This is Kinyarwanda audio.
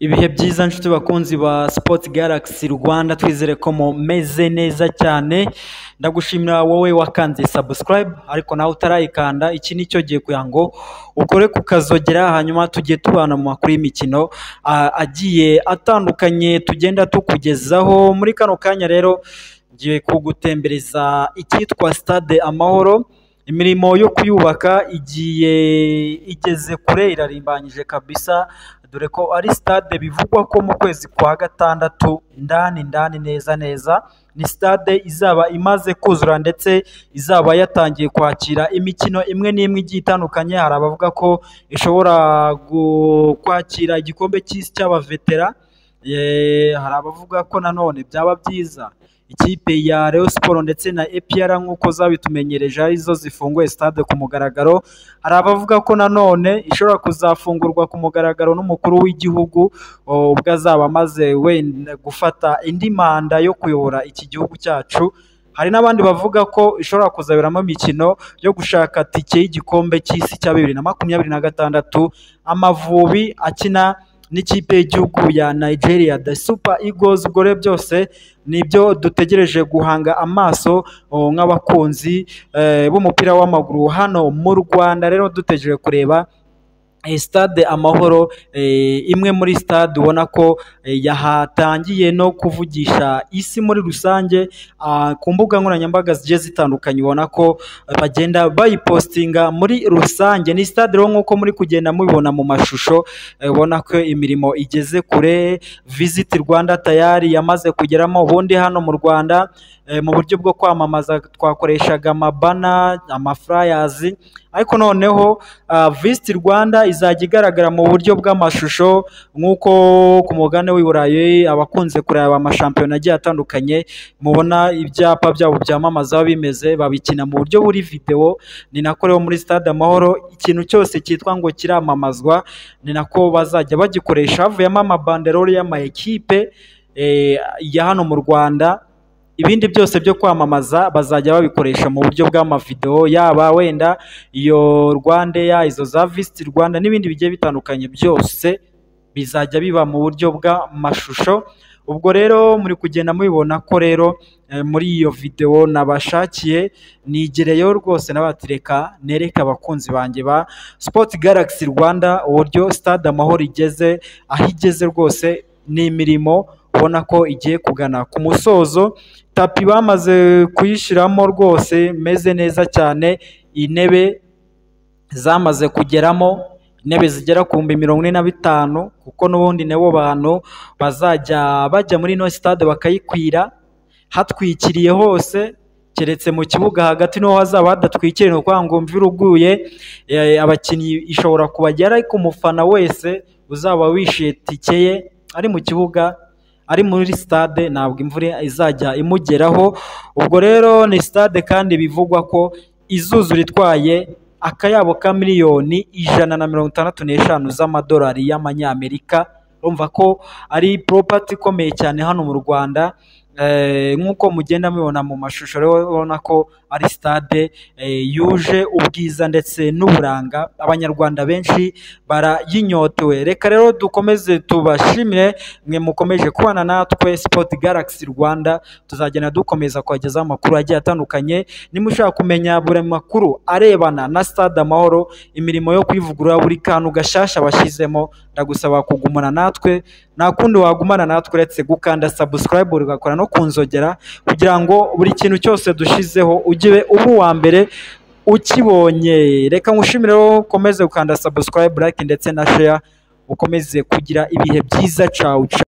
Ibihe byiza nshuti bakunzi ba Sports Galaxy Rwanda twizere ko mumeze neza cyane ndagushimira wowe wakanze subscribe ariko nawe utarayikanda iki nicyo gihe kugira ngo ukore kukazogera hanyuma tujye tubana mu makuru y'imikino ah, agiye atandukanye tugenda tukugezaho muri kano kanya rero ngiye kugutembereza icyitwa stade amahoro imirimo yo kuyubaka igiye igeze kure irarimbanyije kabisa dore ko ari stade bivugwa ko mu kwezi kwa gatandatu indani indani neza neza ni stade izaba imaze kuzura ndetse izaba yatangiye kwakira imikino imwe n'imwe igiye itandukanye hari abavuga ko ishobora gu- kwakira igikombe cy'isi cy'abavetera Eh, hari abavuga ko nanone byaba byiza ikipe ya Rayon Sport ndetse na EPR nk'uko zabitumenyereje arizo zifunguye stade ku mugaragaro hari abavuga ko nanone ishobora kuzafungurwa ku mugaragaro n'umukuru w'igihugu oh, ubwo azaba amaze wenda gufata indi manda yo kuyobora iki gihugu cyacu hari n'abandi bavuga ko ishobora kuzaberamo imikino yo gushaka tike y'igikombe cy'isi cya bibiri na makumyabiri na gatandatu amavubi akina n'ikipe y'igihugu ya Nigeria the Super Eagles ubwo rero byose nibyo dutegereje guhanga amaso oh, nk'abakunzi eh, b'umupira w'amaguru hano mu Rwanda rero dutegereje kureba eh, stade amahoro eh, imwe muri stade ubona ko eh, yahatangiye no kuvugisha isi muri rusange ah, ku mbuga nkoranyambaga zigiye zitandukanye ubona ko eh, bagenda bayipostinga muri rusange ni stade rero nk'uko muri kugenda mubibona mu mashusho eh, ubona ko imirimo igeze kure visit rwanda tayari yamaze kugeramo ubundi hano mu rwanda eh, mu buryo bwo kwamamaza twakoreshaga amabana amafurayazi ariko noneho ah, visit rwanda izajya igaragara mu buryo bw'amashusho nk'uko ku mugabane w'i burayi abakunze kureba amashampiyona agiye atandukanye mubona ibyapa byabo byamamaza biba bimeze babikina mu buryo buri videwo ni nako rero muri stade amahoro ikintu cyose cyitwa ngo kiramamazwa ni nako bazajya bagikoresha havuyemo amabanderore y'amakipe eh, ya hano mu rwanda ibindi byose byo kwamamaza bazajya babikoresha mu buryo bw'amavidewo yaba wenda iyo rwandeya izo za visiti rwanda n'ibindi bigiye bitandukanye byose bizajya biba mu buryo bw'amashusho ubwo rero muri kugenda mubibona ko rero eh, muri iyo videwo nabashakiye nigereyeho rwose nabatireka nereke abakunzi banjye ba Sport Galaxy Rwanda uburyo stade amahoro igeze aho igeze rwose ni imirimo ubona ko igiye kugana ku musozo tapi bamaze kuyishyiramo rwose meze neza cyane intebe zamaze kugeramo intebe zigera ku bihumbi mirongo ine na bitanu kuko n'ubundi nabo bantu bazajya bajya muri ino sitade bakayikwira hatwikiriye hose keretse mu kibuga hagati niho hazaba hadatwikiriye ni ukuvuga ngo imvura uguye eh, abakinnyi ishobora kubagera ariko umufana wese uzaba wishyuye tike ye ari mu kibuga ari muri sitade ntabwo imvura izajya imugeraho ubwo rero ni sitade kandi bivugwa ko izuzura itwaye akayabo ka miliyoni ijana na mirongo itandatu n'eshanu z'amadolari y'amanyamerika urumva ko ari poropati ikomeye cyane hano mu rwanda Eh, nk'uko mugenda mubibona mu mashusho rero urabona ko ari sitade eh, yuje ubwiza ndetse n'uburanga abanyarwanda benshi barayinyotewe reka rero dukomeze tubashimire mwe mukomeje kubana natwe Sport Galaxy Rwanda tuzagenda dukomeza kubagezaho amakuru agiye atandukanye niba ushaka kumenya buri makuru arebana na stade amahoro imirimo yo kwivugurura buri kantu gashasha bashyizemo ndagusaba kugumana natwe nta kundi wagumana natwe uretse gukanda subscribe ugakora no kunzogera kugira ngo buri kintu cyose dushizeho ugire uba uwa mbere ukibonye reka nkushimire rero ukomeze gukanda subscribe like ndetse na share ukomeze kugira ibihe byiza cawu cawu